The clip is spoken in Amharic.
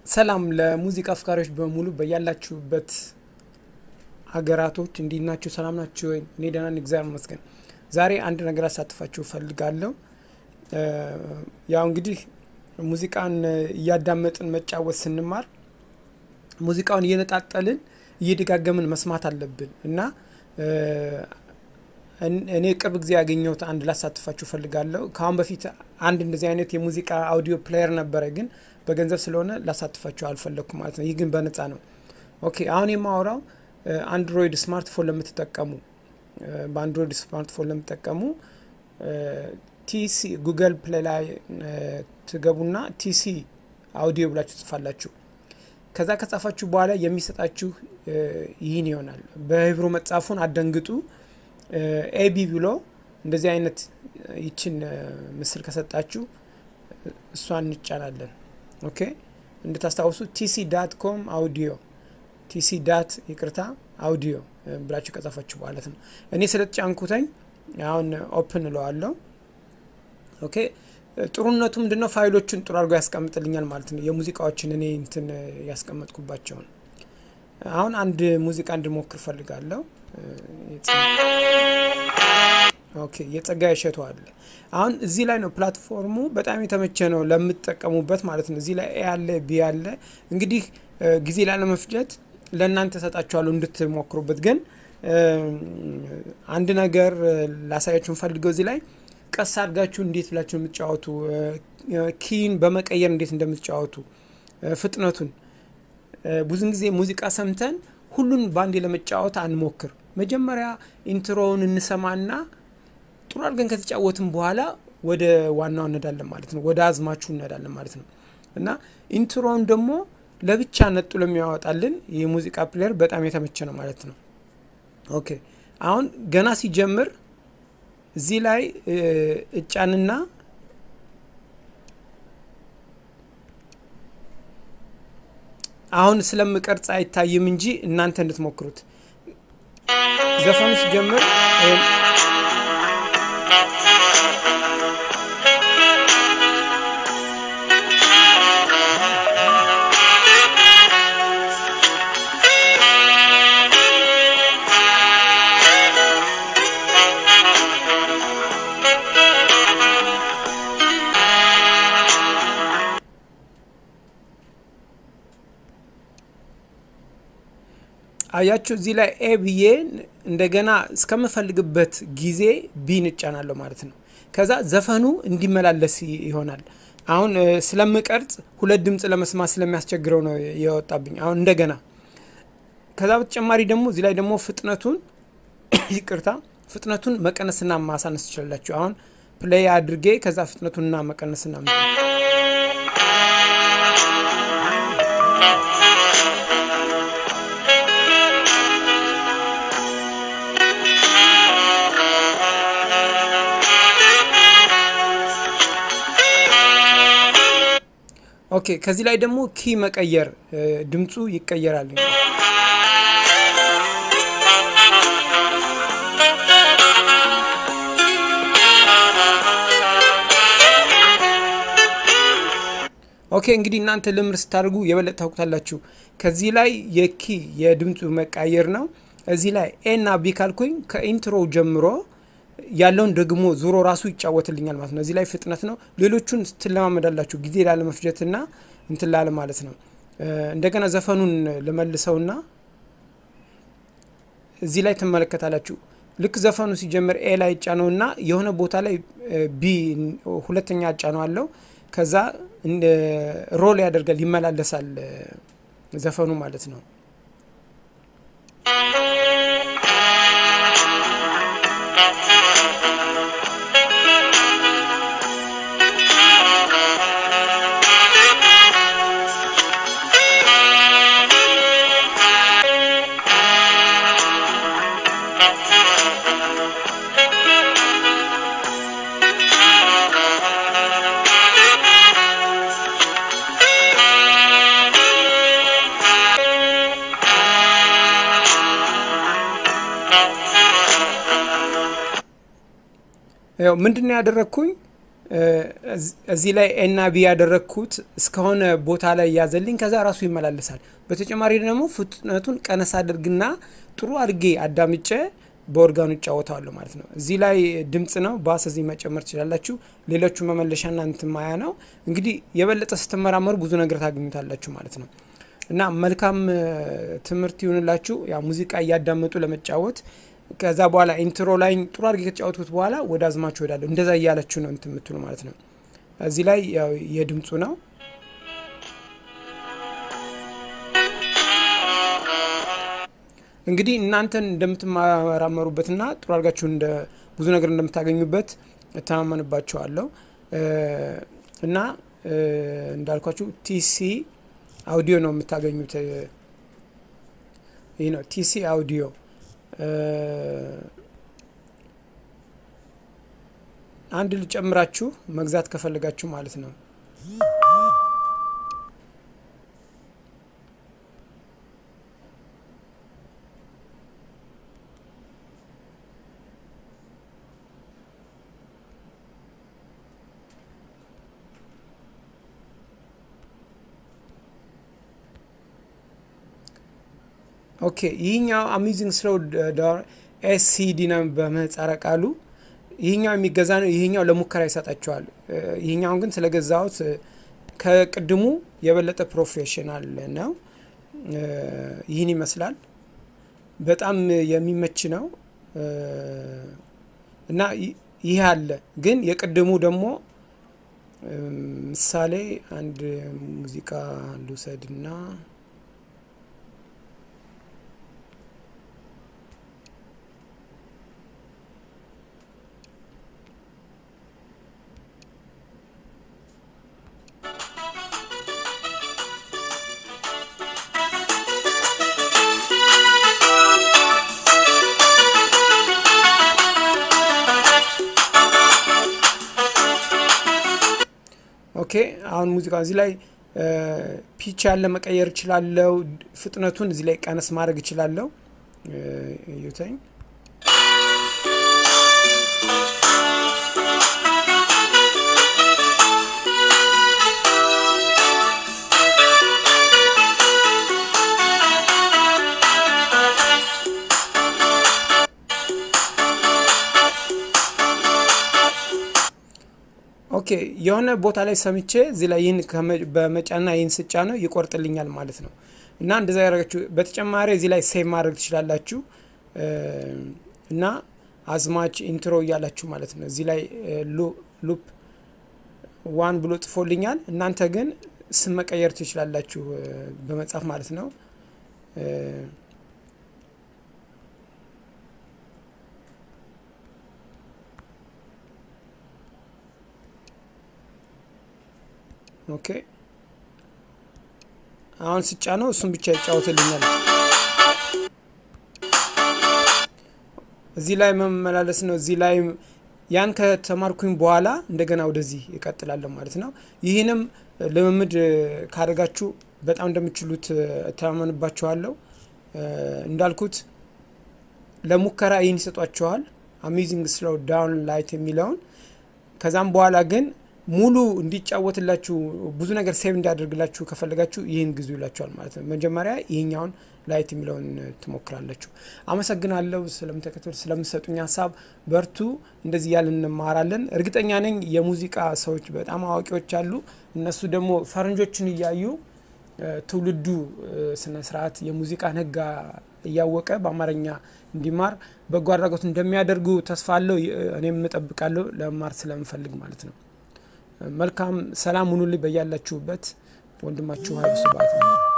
ሰላም ለሙዚቃ አፍቃሪዎች በሙሉ በያላችሁበት ሀገራቶች እንዴት ናችሁ? ሰላም ናችሁ ወይ? እኔ ደህና ነኝ፣ እግዚአብሔር ይመስገን። ዛሬ አንድ ነገር አሳትፋችሁ እፈልጋለሁ። ያው እንግዲህ ሙዚቃን እያዳመጥን መጫወት ስንማር ሙዚቃውን እየነጣጠልን እየደጋገምን መስማት አለብን እና እኔ ቅርብ ጊዜ ያገኘሁት አንድ ላሳትፋችሁ እፈልጋለሁ። ከአሁን በፊት አንድ እንደዚህ አይነት የሙዚቃ አውዲዮ ፕሌየር ነበረ፣ ግን በገንዘብ ስለሆነ ላሳትፋችሁ አልፈለግኩም ማለት ነው። ይህ ግን በነፃ ነው። ኦኬ አሁን የማወራው አንድሮይድ ስማርትፎን ለምትጠቀሙ በአንድሮይድ ስማርትፎን ለምትጠቀሙ ቲሲ ጉግል ፕሌይ ላይ ትገቡና ቲሲ አውዲዮ ብላችሁ ጽፋላችሁ። ከዛ ከጻፋችሁ በኋላ የሚሰጣችሁ ይህን ይሆናል። በሂብሩ መጽሐፉን አደንግጡ ኤቢ ብሎ እንደዚህ አይነት ይችን ምስል ከሰጣችሁ እሷን እንጫናለን። ኦኬ እንድታስታውሱ ቲሲ ዳት ኮም አውዲዮ ቲሲ ዳት ይቅርታ አውዲዮ ብላችሁ ከጻፋችሁ ማለት ነው። እኔ ስለተጫንኩተኝ አሁን ኦፕን እለዋለሁ። ኦኬ ጥሩነቱ ምንድነው? ፋይሎቹን ጥሩ አድርጎ ያስቀምጥልኛል ማለት ነው። የሙዚቃዎችን እኔ እንትን ያስቀመጥኩባቸውን አሁን አንድ ሙዚቃ እንድሞክር ፈልጋለሁ። ኦኬ የጸጋዬ እሸቱ አለ። አሁን እዚህ ላይ ነው ፕላትፎርሙ በጣም የተመቸ ነው ለምትጠቀሙበት ማለት ነው። እዚህ ላይ ኤ አለ ቢ አለ። እንግዲህ ጊዜ ላለመፍጀት ለእናንተ ሰጣችኋለሁ እንድትሞክሩበት። ግን አንድ ነገር ላሳያችሁ ፈልገው እዚህ ላይ ቀስ አድርጋችሁ እንዴት ብላችሁ የምትጫወቱ ኪን በመቀየር እንዴት እንደምትጫወቱ ፍጥነቱን ብዙን ጊዜ ሙዚቃ ሰምተን ሁሉን በአንዴ ለመጫወት አንሞክር። መጀመሪያ ኢንትሮውን እንሰማና ጥሩ አድርገን ከተጫወትን በኋላ ወደ ዋናው እንሄዳለን ማለት ነው። ወደ አዝማችሁ እንሄዳለን ማለት ነው እና ኢንትሮውን ደግሞ ለብቻ ነጥሎ የሚያወጣልን የሙዚቃ ፕሌየር በጣም የተመቸ ነው ማለት ነው። ኦኬ አሁን ገና ሲጀምር እዚህ ላይ እጫንና አሁን ስለምቀርጽ አይታይም እንጂ እናንተ እንድትሞክሩት ዘፈኑ ሲጀምር አያችሁ እዚህ ላይ ኤ ብዬ እንደገና እስከምፈልግበት ጊዜ ቢን እጫናለሁ ማለት ነው። ከዛ ዘፈኑ እንዲመላለስ ይሆናል። አሁን ስለምቀርጽ ሁለት ድምፅ ለመስማት ስለሚያስቸግረው ነው የወጣብኝ። አሁን እንደገና ከዛ በተጨማሪ ደግሞ እዚህ ላይ ደግሞ ፍጥነቱን ይቅርታ፣ ፍጥነቱን መቀነስና ማሳነስ ትችላላችሁ። አሁን ፕሌይ አድርጌ ከዛ ፍጥነቱንና መቀነስና ኦኬ ከዚህ ላይ ደግሞ ኪ መቀየር ድምፁ ይቀየራል። ኦኬ እንግዲህ እናንተ ልምር ስታደርጉ የበለጠ ታውቁታላችሁ። ከዚህ ላይ የኪ የድምፁ መቃየር ነው። እዚህ ላይ ኤ እና ቢ ካልኩኝ ከኢንትሮ ጀምሮ ያለውን ደግሞ ዙሮ ራሱ ይጫወትልኛል ማለት ነው። እዚህ ላይ ፍጥነት ነው። ሌሎቹን ስትለማመዳላችሁ ጊዜ ላለመፍጀትና እንትን ላለ ማለት ነው። እንደገና ዘፈኑን ልመልሰውና እዚህ ላይ ትመለከታላችሁ። ልክ ዘፈኑ ሲጀምር ኤ ላይ ጫነውና የሆነ ቦታ ላይ ቢ ሁለተኛ ጫነው አለው። ከዛ ሮል ያደርጋል ይመላለሳል ዘፈኑ ማለት ነው። ያው ምንድን ነው ያደረግኩኝ እዚህ ላይ ኤና ቢ ያደረግኩት እስከሆነ ቦታ ላይ ያዘልኝ፣ ከዛ ራሱ ይመላለሳል። በተጨማሪ ደግሞ ፍጥነቱን ቀነስ አድርግና ጥሩ አድርጌ አዳምጬ በኦርጋኑ እጫወተዋለሁ ማለት ነው። እዚህ ላይ ድምጽ ነው፣ ባስ እዚህ መጨመር ትችላላችሁ። ሌሎቹ መመለሻና እንትን ማያ ነው። እንግዲህ የበለጠ ስትመራመሩ ብዙ ነገር ታገኙታላችሁ ማለት ነው። እና መልካም ትምህርት ይሁንላችሁ። ያ ሙዚቃ እያዳመጡ ለመጫወት ከዛ በኋላ ኢንትሮ ላይ ጥሩ አድርጌ ከተጫወትኩት በኋላ ወደ አዝማችሁ ወዳለሁ እንደዛ እያላችሁ ነው እንትን የምትሉ ማለት ነው። እዚህ ላይ ያው የድምፁ ነው። እንግዲህ እናንተን እንደምትመራመሩበትና ጥሩ አድርጋችሁ እንደ ብዙ ነገር እንደምታገኙበት እተማመንባቸዋለሁ እና እንዳልኳችሁ ቲሲ አውዲዮ ነው የምታገኙት። ይህ ነው ቲሲ አውዲዮ። አንድ ልጨምራችሁ መግዛት ከፈለጋችሁ ማለት ነው። ኦኬ ይህኛው አሚዚንግ ስሎው ዳውን ኤስሲዲ ነው በምህጻረ ቃሉ። ይህኛው የሚገዛ ነው። ይህኛው ለሙከራ ይሰጣቸዋል። ይህኛውን ግን ስለገዛሁት ከቅድሙ የበለጠ ፕሮፌሽናል ነው። ይህን ይመስላል። በጣም የሚመች ነው እና ይህ አለ። ግን የቅድሙ ደግሞ ምሳሌ አንድ ሙዚቃ ልውሰድና ኦኬ አሁን ሙዚቃ እዚህ ላይ ፒች ያለ መቀየር እችላለሁ። ፍጥነቱን እዚህ ላይ ቀነስ ማድረግ እችላለሁ። ዩተኝ ኦኬ የሆነ ቦታ ላይ ሰምቼ እዚህ ላይ ይህን በመጫና ይህን ስጫ ነው ይቆርጥልኛል ማለት ነው። እና እንደዛ ያደረጋችሁ በተጨማሪ እዚህ ላይ ሴቭ ማድረግ ትችላላችሁ እና አዝማች ኢንትሮ እያላችሁ ማለት ነው። እዚህ ላይ ሉፕ ዋን ብሎ ጽፎልኛል። እናንተ ግን ስም መቀየር ትችላላችሁ በመጻፍ ማለት ነው። ኦኬ አሁን ስጫ ነው እሱን ብቻ ይጫወትልኛል። እዚህ ላይ መመላለስ ነው። እዚህ ላይ ያን ከተማርኩኝ በኋላ እንደገና ወደዚህ ይቀጥላለሁ ማለት ነው። ይህንም ልምምድ ካደረጋችሁ በጣም እንደምችሉት እተማመንባችኋለሁ። እንዳልኩት ለሙከራ ይህን ይሰጧችኋል፣ አሜዚንግ ስሎው ዳውን ላይት የሚለውን ከዛም በኋላ ግን ሙሉ እንዲጫወትላችሁ ብዙ ነገር ሴቭ እንዲያደርግላችሁ ከፈለጋችሁ ይህን ግዙ ይላችኋል ማለት ነው። መጀመሪያ ይህኛውን ላይት የሚለውን ትሞክራላችሁ። አመሰግናለሁ ስለምተከተሉ ስለምሰጡኝ ሀሳብ። በርቱ። እንደዚህ እያልን እንማራለን። እርግጠኛ ነኝ የሙዚቃ ሰዎች በጣም አዋቂዎች አሉ። እነሱ ደግሞ ፈረንጆችን እያዩ ትውልዱ ስነ ስርዓት የሙዚቃን ሕግ እያወቀ በአማርኛ እንዲማር በጎ አድራጎት እንደሚያደርጉ ተስፋ አለው። እኔም እጠብቃለሁ ለመማር ስለምፈልግ ማለት ነው። መልካም ሰላም ሁኑልኝ በያላችሁበት። ወንድማችሁ ሀይሉ ስብሐት ነው።